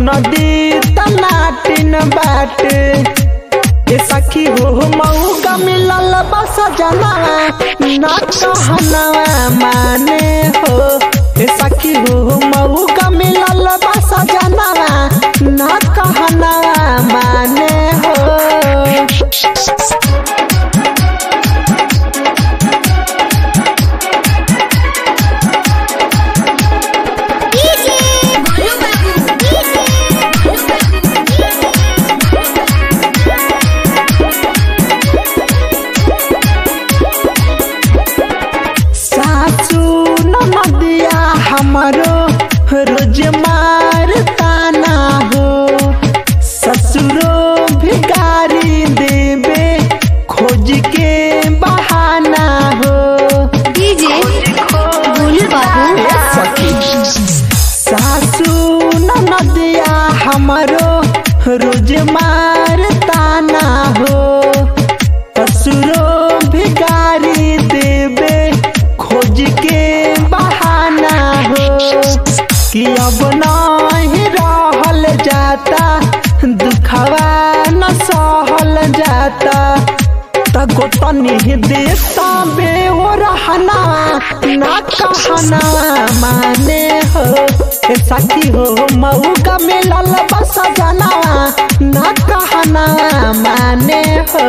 नदी तनाटिन बाटे ए सखी हो मऊका मिलल बस जनावा ना कहनवा माने हो ए सखी हो मऊका मिलल बस जनावा ना कहनवा माने हो डीजे गोलू बाबू डीजे गोलू सासू नदिया हमारो रोज मार ताना हो ससुरो भिकारी देवे खोज के बहाना हो डीजे गोलू बाबू सासू नदिया हमारो रोज मार ताना हो ससुरो भिकारी देवे खोज के बहाना हो कि अब नहीं रहल जाता दुखवा न सहल जाता तगो तनी देता बे ओ रहना ना कहना माने हो ए सखी हो मऊ का मिलल बस जनावा ना कहना माने हो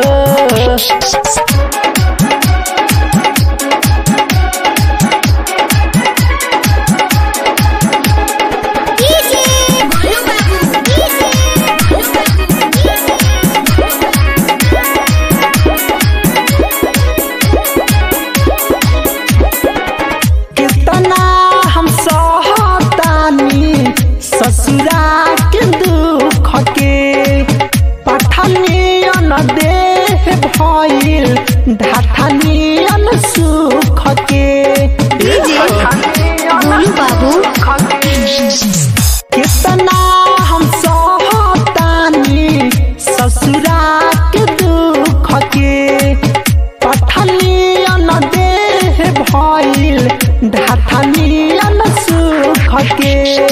डीजे गोलू बाबू डीजे गोलू कितना हम सहतानी ससुरा के दुख के पठनियन देह भइल ढाठनियन सुख के गोलू बाबू कितना हम सहतानी ससुरा के दुख के पठनियन देह भइल ढाठनियन सुख के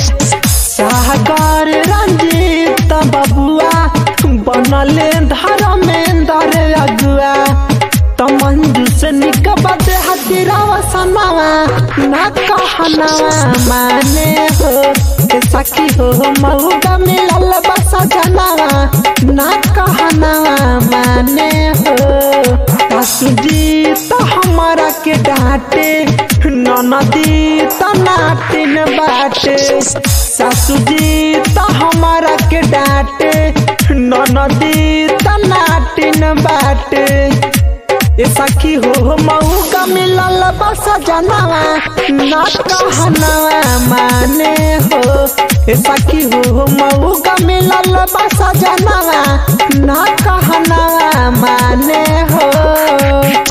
सागर रंजीत बबुआ बनले धर्मेंद्र अगुआ त मंजू से निकबत हतिरावा सनावा ना कहनावा माने हो ए सखी हो मऊगा मिलल बस जनावा ना कहनावा माने हो सासू जी तो हमारा के डांटे ननदी तो नाटिन बाटे सासू जी तो हमारा के डांटे ननदी तो नाटिन बाटे ए सखी हो मऊ का मिलल बस जनावा ना कहनावा माने हो ए सखी हो मऊ का मिलल बस जनावा ना कहनावा माने हो